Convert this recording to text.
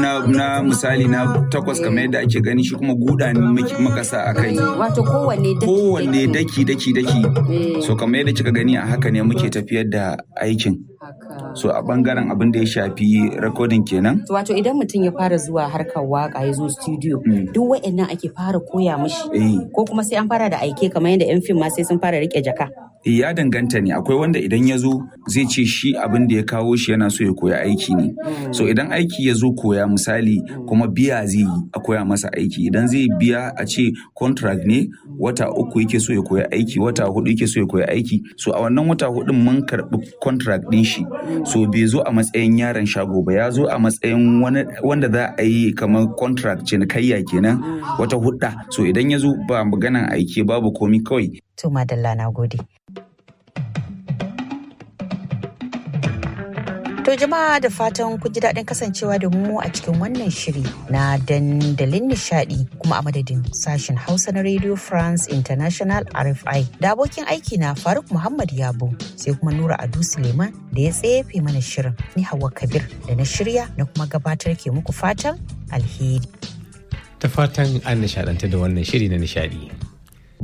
na, na misali na takwas kamar yadda ake gani shi kuma guda ne muke- muka sa a kai Wato kowanne daki kowanne daki daki daki Eh. so kamar yadda kika gani a haka ne muke tafiyar da aikin Haka. so a bangaren abin da ya shafi recording kenan Wato idan mutum ya fara zuwa harkar waka ya zo studio Mm. duk wa'annan ake fara koya mishi eh ko kuma sai an fara da aike kamar yadda 'yan fim ma sai sun fara rike jaka. Eh, ya danganta ne akwai wanda idan ya zo zai ce shi abin da ya kawo shi yana so ya koya aiki ne so idan aiki ya zo koya misali kuma biya zai yi a koya masa aiki idan zai biya a ce contract ne wata uku yake so ya koya aiki wata hudu yake so ya koya aiki so a wannan wata hudun mun karbi contract din shi so bai zo a matsayin yaron shago ba ya zo a matsayin wani wanda za a yi kamar contract cinikayya kenan wata hudda so idan ya zo ba maganan aiki babu komi kawai To madalla na gode. To jama'a da fatan kun ji daɗin kasancewa da mu a cikin wannan shiri na dandalin nishadi kuma a madadin sashen Hausa na Radio France International RFI da abokin aiki na Faruk Muhammad Yabo sai kuma Nura Adu Suleiman da ya tsefe mana shirin ni Hauwa Kabir da na shirya na kuma gabatar ke muku fatan alheri. Ta fatan an nishaɗanta da wannan shiri na nishaɗi.